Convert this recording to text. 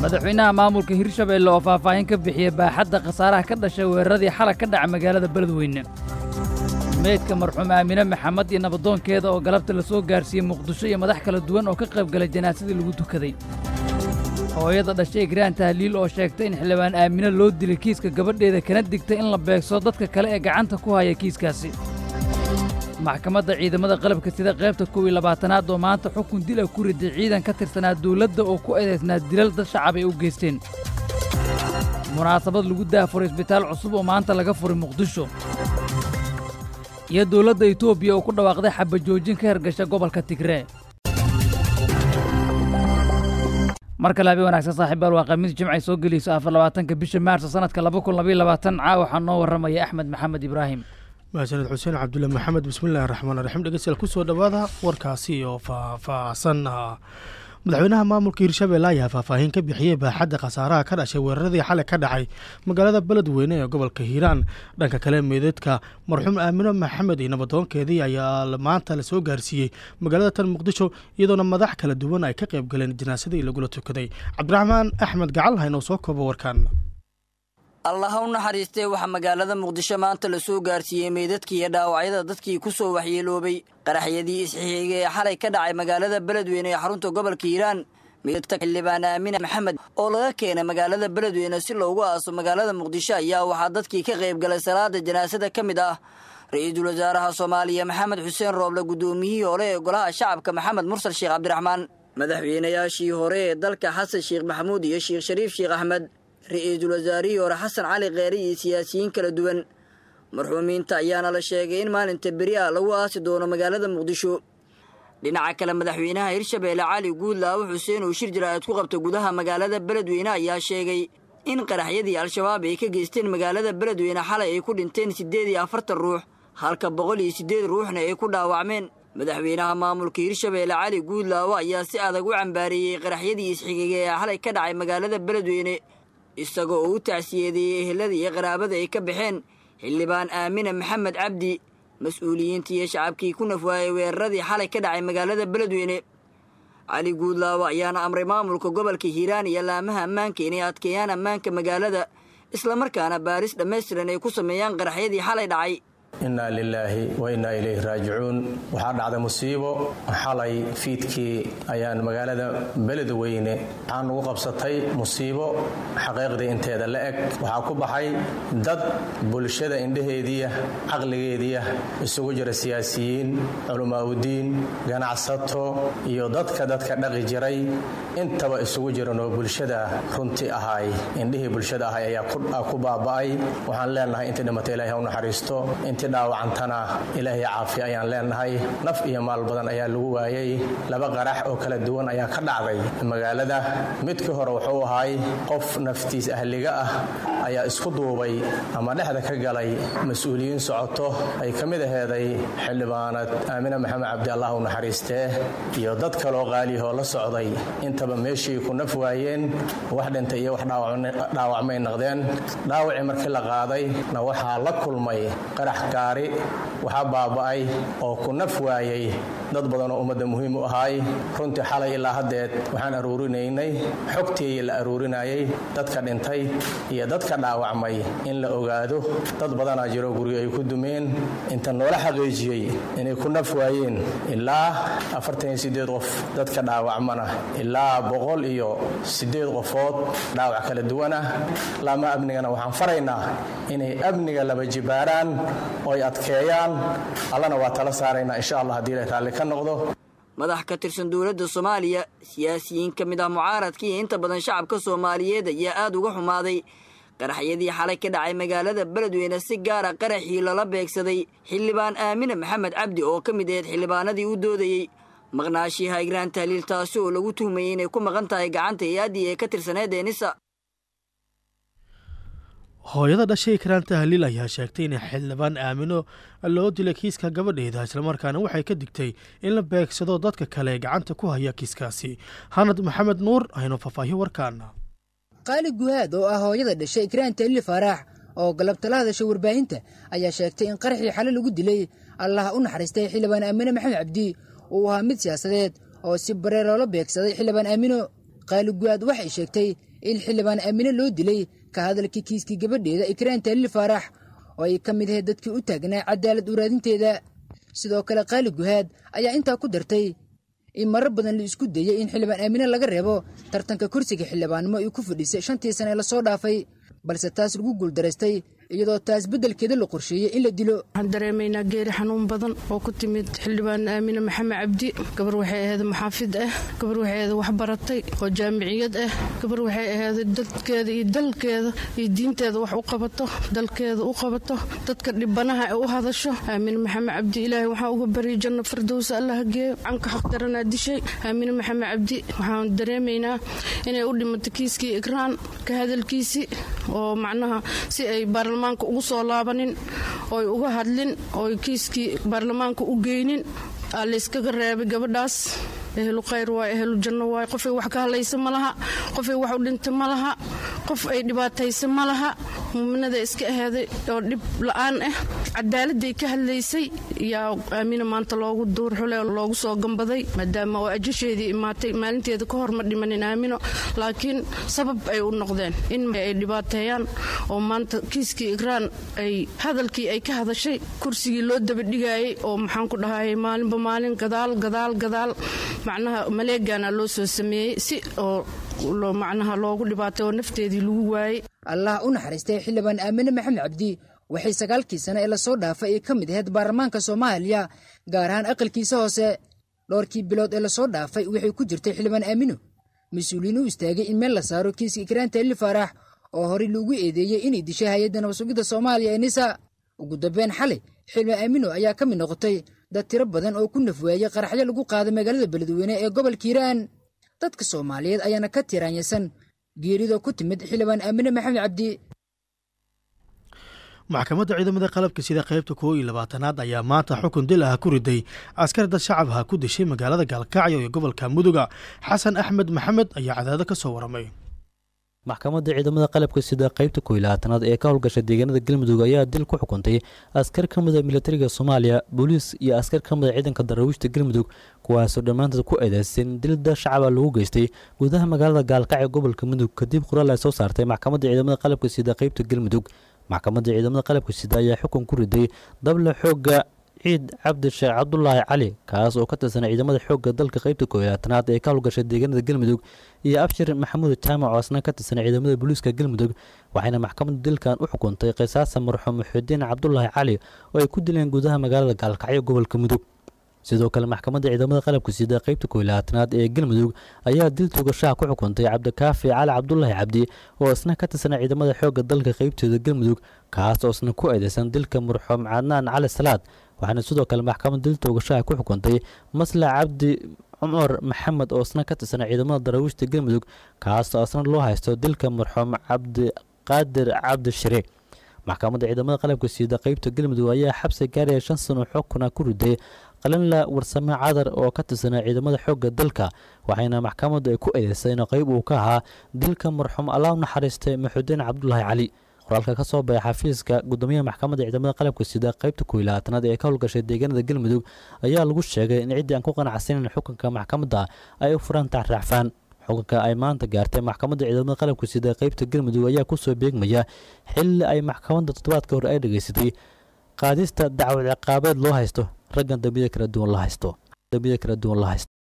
madaxweynaha maamulka hirshabeelle oo faahfaahin ka bixiyey baaxadda khasaaraha ka dhashay weeraradii xalag ka dhaca magaalada beledweyne meydka marxuum aamine maxamed iyo nabadoonkeeda oo galabta la soo gaarsiiyey muqdisho iyo madax kala duwan oo ka qayb galay janaasadii lagu tukaday hooyada dhashay igraan tahliil oo sheegtay in xildhibaan aamine loo dilay kiiska gabadheeda kana digtay in la beegsado dadka kale ee gacanta ku haya kiiskaasi maxkamadda ciidamada qalabka sida qaybta kow iyo labaatanaad oo maanta xukun dil ah ku riday ciidan ka tirsanaa dawladda oo ku eedaysnaa dilal dad shacab ay u geysteen munaasabad lagu daafuray isbitaal cusub oo maanta laga furay muqdisho iyo dawladda etoobiya oo ku dhawaaqday xabajoojin ka hergasha gobolka tigree mar kale habeen wanaagsan saaxiibaal waa khamiis jimcay soo gelayso afar labaatanka bisha maarso sanadka laba kun labaiyo labaatan caa waxaa noo warramaya axmed maxamed ibraahim mahadsaned xuseen cabdulle maxamed bismillahi raxmaan raxiim dhegeystayaal kusoo dhowaada warkaasi oo faahfaahsan madaxweynaha maamulka hirshabelle ayaa faahfaahin ka bixiyey baaxadda khasaaraha ka dhashay weeraradii xalay ka dhacay magaalada beledweyne ee gobolka hiiraan dhanka kale meedeedka marxuum aamino maxamed iyo nabadoonkeedii ayaa maanta la soo gaarsiiyey magaalada tan muqdisho iyadoona madax kala duwan ay ka qayb galeen janaasadii lagula tukaday cabdiraxmaan axmed gacal haynoo soo koobo warkaan allah ha u naxariistee waxaa magaalada muqdisho maanta la soo gaarsiiyey meydadkii iyo dhaawacyada dadkii ku soo waxyeeloobay qaraxyadii isxixiga ee xalay ka dhacay magaalada beledweyne ee xarunta gobolka hiiraan meydadka xildhibaan aamine maxamed oo laga keenay magaalada beledweyne si loogu aaso magaalada muqdisho ayaa waxaa dadkii ka qayb galay salaada janaasada ka mid ah ra-iisul wasaaraha soomaaliya maxamed xuseen rooble guddoomiyihii hore ee golaha shacabka maxamed mursal sheekh cabdiraxmaan madaxweynayaashii hore ee dalka xasan sheekh maxamuud iyo sheekh shariif sheekh axmed ra-iisul wasaarihii hore xasan cali kheere iyo siyaasiyiin kala duwan marxuumiinta ayaana la sheegay in maalinta beri ah lagu aasi doono magaalada muqdisho dhinaca kale madaxweynaha hirshabeelle cali guudlaawo xuseen oo shir jaraa'id ku qabta gudaha magaalada beledweyne ayaa sheegay in qaraxyadii al-shabaab ay ka geysteen magaalada beledweyne xalay ay ku dhinteen siddeed iyo afartan ruux halka boqol iyo siddeed ruuxna ay ku dhaawacmeen madaxweynaha maamulka hirshabeelle cali guudlaawo ayaa si adag u cambaareeyey qaraxyadii isxigiga ee xalay ka dhacay magaalada beledweyne isagoo oo u tacsiyeedeeyey ehelada iyo qaraabada ay ka baxeen xildhibaan aamine maxamed cabdi mas-uuliyiintii iyo shacabkii ku nafwaayey weeraradii xalay ka dhacay magaalada beledweyne cali guudlaawo ayaana amray maamulka gobolka hiiraan iyo laamaha ammaanka inay adkeeyaan ammaanka magaalada islamarkaana baaris dhammaystiran ay ku sameeyaan qaraxyadii xalay dhacay innaa lilaahi wa innaa ilayhi raajicuun waxaa dhacday musiibo xalay fiidkii ayaan magaalada beledweyne waxaa nugu qabsatay musiibo xaqiiqdii inteeda la eg waxaa ku baxay dad bulshada indhaheediya caqligeediya isugu jira siyaasiyiin culamaaudiin ganacsato iyo dadka dadka dhaqi jiray intaba isugu jiranoo bulshada runti ahay indhihii bulshada ahay ayaa ku baaba'ay waxaan leenahay intii dhimatay ilahi ha u naxariisto dhaawacantana ilaahay caafiya ayaan leenahay naf iyo maal badan ayaa lagu waayey laba qarax oo kala duwan ayaa ka dhacday magaalada midkii hore wuxuu ahay qof naftiis ahliga ah ayaa isku duubay ama dhexda ka galay mas-uuliyiin socoto ay ka mid aheeday xildhibaanad aamine maxamed cabdi allah u naxariistee iyo dad kaloo qaaliyahoo la socday intaba meeshii ku naf waayeen wax dhintay iyo wax dhaawacmay naqdeen dhaawacii markii la qaaday na waxaa la kulmay qarax gaari waxaa baaba'ay oo ku naf waayey dad badanoo ummadda muhiim u ahaay runtii xalay ilaa haddeed waxaan aruurinaynay xogtii la aruurinayay dadka dhintay iyo dadka dhaawacmay in la ogaado dad badanaa jiro guryo ay ku dumeen inta noola xaqiijiyey inay ku naf waayeen ilaa qof dadka dhaawacmana ilaa boqol iyo sideed qofood dhaawac kala duwanah laama amnigana waxaan faraynaa inay amniga laba jibaaraan oo ay adkeeyaan allana waa tala saaraynaa insha allah haddii la raalli ka noqdo madax ka tirsan dowladda soomaaliya siyaasiyiin ka mid ah mucaaradka iyo inta badan shacabka soomaaliyeed ayaa aad uga xumaaday qaraxyadii xalay ka dhacay magaalada beledweyne si gaara qaraxii lala beegsaday xildhibaan aamine maxamed cabdi oo ka mid aheyd xildhibaanadii u doodayey maqnaashiiha igraan tahliil taasi oo lagu tuhmayey inay ku maqan tahay gacanta hay-addii ee ka tirsaneed eenisa hooyada dhashay ikraan tahliil ayaa sheegtay in xildhibaan aamino loo dilay kiiska gabadheeda islamarkaana waxay ka digtay in la beegsado dadka kale ee gacanta ku haya kiiskaasi hanad maxamed nuur aynu faahfaahiyo warkaana qaali guhaad oo ah hooyada dhashay ikraan tahliil faaraax oo galabtala hadasha warbaahinta ayaa sheegtay in qaraxii xale lagu dilay allah u naxariistay xildhibaan aamino maxamed cabdi uu ahaa mid siyaasadeed oo si baree loola beegsaday xildhibaan aamino qaali guhaad waxay sheegtay in xildhibaan aamine loo dilay ka hadalkii kiiskii gabadheeda ikraan taaliil faarax oo ay ka mid ahayd dadkii u taagnaa cadaalad uraadinteeda sidoo kale qaali guhaad ayaa intaa ku dartay in marar badan la isku dayey in xildhibaan aamine laga reebo tartanka kursiga xildhibaannimo uu ku fadhiisay shantii sane ee lasoo dhaafay balse taas lagu guuldaraystay iyadoo taas beddelkeeda la qorsheeyey in la dilo waxaan dareemaynaa geeri xanuun badan oo ku timid xildhibaan aamine maxamed cabdi gabar waxay ahayd maxaafid ah gabar waxay ahayd waxbaratay oo jaamiciyad ah gabar waxay ahayd dadkeeda iyo dalkeeda iyo diinteeda wax u qabato dalkeeda u qabato dadka dhibanaha ee u hadasho aamine maxamed cabdi ilaahay waxaa uga baryay janno firdowsa allah geeyo canka xaqdaranaa dishay aamine maxamed cabdi waxaan dareemaynaa inay u dhimato kiiskii ikraan ka hadalkiisii oo macnaha si ay baarlamaanka ugu soo laabanin ooy uga hadlin ooy kiiskii baarlamaanka u geynin aa layskaga reebay gabadhaas ehlu khayr waay ehlu janno waay qofay wax ka hadlaysa ma laha qofay wax u dhinta ma laha qof ay dhibaataysa ma laha muuminada iska aheeday oo dhib la'aan ah cadaaladday ka hadlaysay yaa aamina maanta loogu duurxule loogu soo gambaday maadaama oo ajasheedii imaatay maalinteeda ka hor ma dhimanin aamino laakiin sabab ay u noqdeen in ay dhibaateeyaan oo maanta kiiskii ikraan ay hadalkii ay ka hadashay kursigii loo dabadhigayay oo maxaan ku dhahayay maalinba maalin gadaal gadaal gadaal macnaha maleegana loo soo sameeyey si oo macnaha loogu dhibaatay oo nafteedii lagu waayey allah u naxariistay xildhibaan aamine maxamed cabdi waxay sagaalkii sane ee lasoo dhaafay ay ka mid ahayd baarlamaanka soomaaliya gaar ahaan aqalkiisa hoose dhowrkii bilood ee lasoo dhaafay waxay ku jirtay xildhibaan aamino mas-uuliyiin u istaagay in meel la saaro kiiska ikraan taali faarax oo horey loogu eedeeyey inay dishay hay-adda nabasugidda soomaaliya ee nisa ugu dambeyn xalay xildhibaan aamino ayaa ka mid noqotay dad tiro badan oo ku nafwaayey qaraxyo lagu qaaday magaalada beledweyne ee gobolka hiiraan dadka soomaaliyeed ayaana ka tiraanyasan geerida ku timid xildhibaan aamine maxamed cabdi maxkamadda ciidamada qalabka sida qaybta koo iyo labaatanaad ayaa maanta xukun dil ah ku riday askar dad shacabha ku dishay magaalada gaalkacyo iyo gobolka muduga xasan axmed maxamed ayaa cadaado ka soo waramay maxkamadda ciidamada qalabka sida qaybta koo iyo labaatanaad ee ka howlgasha deegaanada galmudug ayaa dil ku xukuntay askar ka mida militariga soomaaliya booliis iyo askar ka mida ciidanka darawiishta galmudug kuwaasoo dhammaantood ku eedeysan dilda shacaba lagu geystay gudaha magaalada gaalkacyo gobolka mudug kadib qoraal ay soo saartay maxkamadda ciidamada qalabka sida qaybta galmudug maxkamadda ciidamada qalabka sida ayaa xukun ku riday dable xoogga ciid cabdi sheekh cabdulaahi cali kaas oo ka tirsan ciidamada xoogga dalka qaybta kooyaatanaad ee ka howlgashay deegaanada galmudug iyo abshir maxamuud jaamac oo asna ka tirsan ciidamada booliiska galmudug waxayna maxkamaddu dilkan u xukuntay qisaasa marxuum muxudiin cabdulaahi cali oo ay ku dileen gudaha magaalada gaalkacyo gobolka mudug sidoo kale maxkamadda ciidamada qalabka sida qaybta kooylaatanaad ee galmudug ayaa dil tugashaha ku xukuntay cabdikaafi cali cabdulaahi cabdi oo isna ka tirsan ciidamada xoogga dalka qaybtooda galmudug kaas oo isna ku eedeysan dilka marxuum cadnaan cali salaad waxaana sidoo kale maxkamadda dil tugashaha ku xukuntay maslax cabdi cumar maxamed oo isna ka tirsan ciidamada daraawiishta galmudug kaas oo isna loo haysto dilka marxuum cabdiqaadir cabdi shire maxkamadda ciidamada qalabka sida qaybta galmudug ayaa xabsi gaaraya shan sano xukuna ku riday qalinla warsame cadar oo ka tirsanaa ciidamada xoogga dalka waxayna maxkamaddu ay ku eedeysay in qayb uu ka ahaa dilka marxuum allah naxariistay maxudiin cabdulaahi cali qoraalka ka soo baxay xafiiska gudoomiyaha maxkamadda ciidamada qalabka sida qaybta kooylaatanaad ee ka howlgashay deegaanada galmudug ayaa lagu sheegay in ciddii aan ku qanacsanin xukunka maxkamadda ay u furan taxraacfaan xukunka ay maanta gaartay maxkamadda ciidamada qalabka sida qaybta galmudug ayaa kusoo beegmaya xilli ay maxkamadda toddobaadka hore ay dhegaysatay qaadista dacwad ciqaabeed loo haysto raggan dambiyada kala duwan la haysto dambiyada kala duwan la haysto